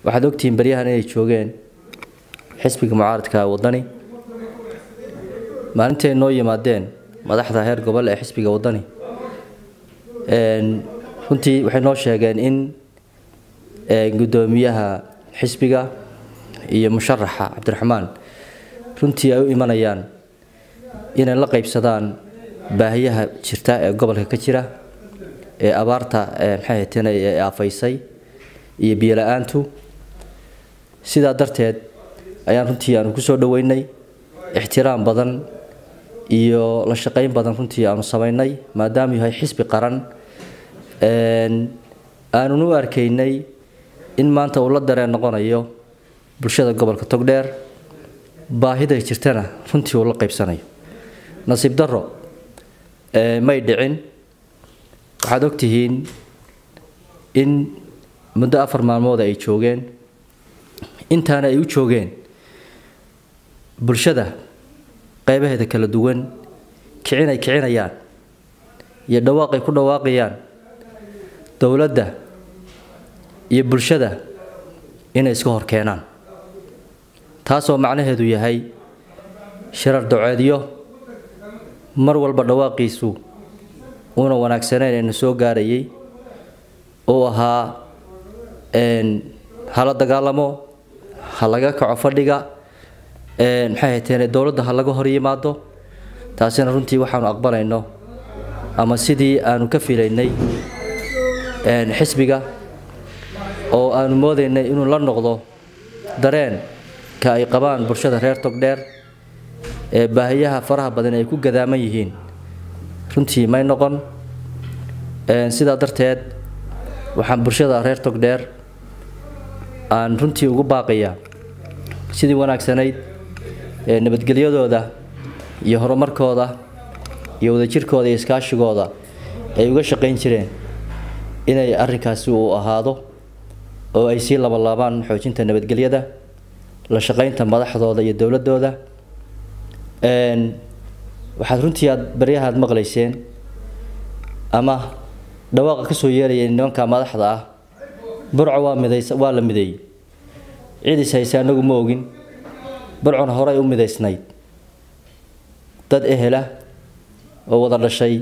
waxaad ogtihiin baryahan inay joogeen xisbiga mucaaradka wadani maalintay noo yimaadeen madaxda heer gobol ee xisbiga wadani runtii waxay noo sheegeen in gudoomiyaha xisbiga iyo musharaxa cabdiraxmaan runtii ay u imanayaan inay la qaybsadaan baahiyaha jirta ee gobolka ka jira ee abaarta maxay hateen ee aafaysay iyo biyola-aantu sidaa darteed ayaan runtii aanu kusoo dhaweynay ixtiraam badan iyo la shaqayn badan runtii aanu samaynay maadaama yahay xisbi qaran aanun u arkaynay in maanta uu la dareen noqonayo bulshada gobolka togdheer baahida jirtana runtii uu la qaybsanayo nasiib daro may dhicin waxaad ogtihiin in muddo afar maalmood ay joogeen intaana ay u joogeen bulshada qaybaheeda kala duwan kicin ay kicinayaan iyo dhawaaq ay ku dhawaaqayaan dowladda iyo bulshada inay iska hor keenaan taasoo macnaheedu yahay shirar doceedyo mar walba dhawaaqiisu uuna wanaagsanayn ayna soo gaarayay uu ahaa hala dagaalamo ha laga kaco fadhiga maxay hateen dowladda ha laga hor yimaado taasina runtii waxaanu aqbalayno ama sidii aanu ka filaynay xisbiga oo aanu moodaynay inuu la noqdo dareenka ay qabaan bulshada reer togdheer ee baahiyaha faraha badan ay ku gadaaman yihiin runtii may noqon sidaa darteed waxaan bulshada reer togdheer aan runtii ugu baaqayaa sidii wanaagsanayd ee nabadgelyadooda iyo horumarkooda iyo wadajirkooda iyo iskaashigooda ay uga shaqayn jireen inay arrinkaasi uu ahaado oo ay sii labalaabaan xoojinta nabadgelyada la shaqaynta madaxdooda iyo dowladooda waxaad runtii aad baryahaad maqlayseen ama dhawaaqa kasoo yeeraya nimanka madaxda ah burco waa midays waa la mideeyey ciidis hayse anagu ma ogin burcona horey u midaysnayd dad ehela oo wada dhashay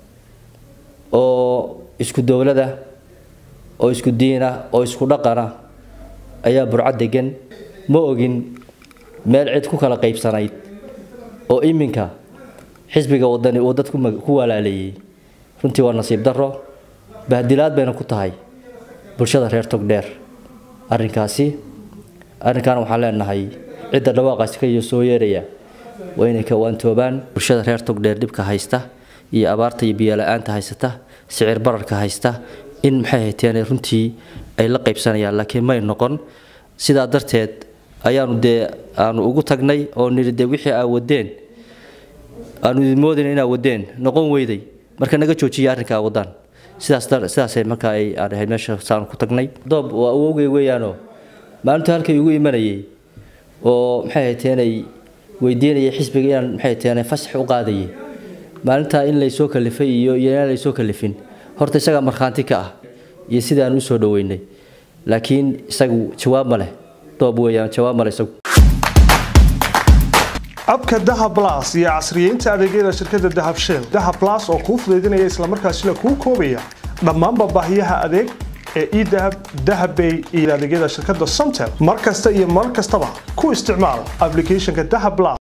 oo isku dowlada oo isku diina oo isku dhaqana ayaa burco degan ma ogin meel cid ku kala qaybsanayd oo iminka xisbiga wadani uu dad ku walaaleeyey runtii waa nasiib daro bahdilaad bayna ku tahay bulshada reer togdheer arrinkaasi arrinkan waxaan leenahay cidda dhawaaqaasi ka soo yeeraya waa inay ka waantoobaan bulshada reer togdheer dhibka haysta iyo abaarta iyo biyola-aanta haysata sicir bararka haysta in maxay hayteen runtii ay la qaybsanayaan laakiin may noqon sidaa darteed ayaanu dee aanu ugu tagnay oo nidhi dee wixii aa wadeen aanu idin moodayna inaa wadeen noqon weyday marka naga joojiya arrinka aa wadaan sidaas sidaasay markaa ay aan ahayd meesha saanu ku tagnay doob waa awowgay weeyaanoo maalintu halkay ugu imanayay oo maxay hayteenay weydiinayay xisbiga inaan maxay hayteenay fasax u qaadayay maalintaa in laysoo kalifay iyo iyo inaan laysoo kalifin horta isagaa markhaanti ka ah iyo sidaan usoo dhaweynay laakiin isagu jawaab ma leh doob weeyaan jawaab ma leh isagu abka dahab blas iyo casriyeynta adeegyada shirkadda dahab shell dahab blas oo kuu fudaydinaya islamarkaasina kuu koobaya dhammaanba baahiyaha adeeg ee edahab dahabbay iyo adeegyada shirkadda somtel mar kasta iyo mar kastaba ku isticmaal applicationka dahab blas